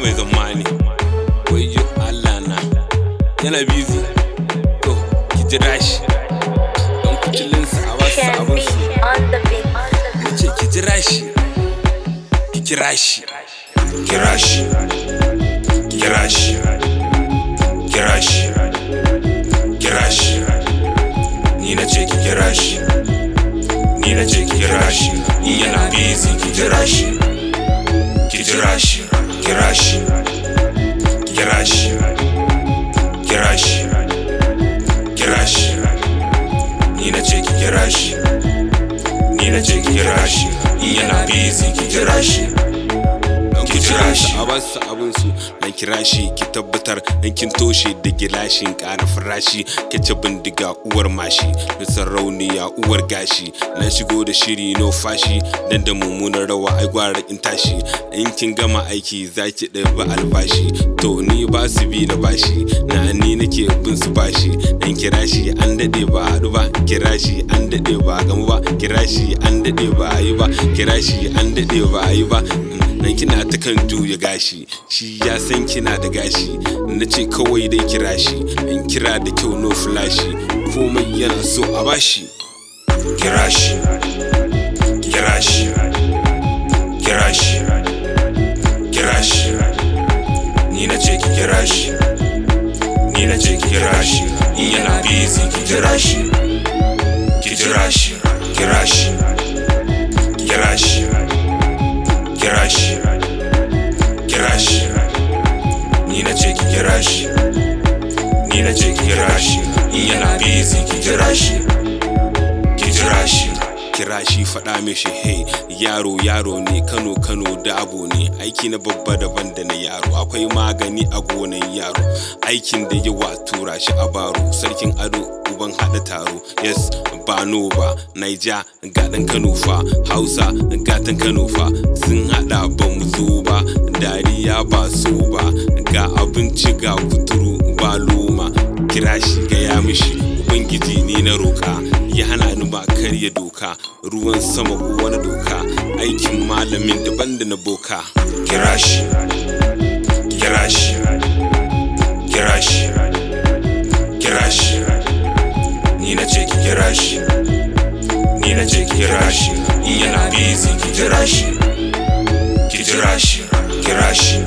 mai zamani wayo Allah na yana busy to ki jira shi don kucilinsa a wasu Can abin be su on the beat. On the na ce ki jira shi ki kira shi kira shi kira shi kira shi kira shi ni na ce ki kira shi ni na ce ki kira shi in yana busy ki jira shi ki jira shi kira shi kira shi kira shi kira shi ni na ce ki kira shi ni na ce ki kira shi in yana busy ki jira shi don Ki jira shi. kucilinsa a wasu abin su dan kira shi ki tabbatar dan kin toshe da gilashin ƙara farashi kace bindiga uwar mashi da sarauniya uwar gashi na shigo da shiri no fashi dan da mummunar rawa ai gwara in tashi in kin gama aiki zaki ɗabi albashi to ni ba su bi na bashi na ni nake bin su bashi dan kira shi an daɗe ba haɗu ba kira shi an daɗe ba gamu ba kira shi an daɗe ba a yi ba kira shi an daɗe ba a yi ba nan kina ta kan juya gashi shi ya san kina da gashi na ce kawai dai kira shi in kira da kyau no flashi komai yana so a bashi kira shi kira shi kira shi kira shi ni na ce ki kira shi ni na ce ki kira shi in yana busy ki jira shi ki jira shi kira shi kira shi kira shi kira shi ni na ce ki kira shi ni na ce ki kira shi in yana busy ki jira shi ki jira shi kira shi faɗa mishi hey yaro yaro ne kano kano da abu ne aiki na babba daban da na yaro akwai magani a gonan yaro aikin da yawa tura shi a baro sarkin ado uban haɗa taro yes ba no ba naija gaɗan kano fa hausa gatan kano fa sun haɗa ba mu zo ba dariya ba so ba ga abinci ga kuturu ba loma kira shi gaya mishi ubangiji ne na roka ya hana ni ba karya doka ruwan sama ko wani doka aikin malamin daban da na boka kira shi kira shi kira shi kira shi ni na ce ki kira shi ni na ce ki kira shi in yana busy ki jira shi ki jira shi kira shi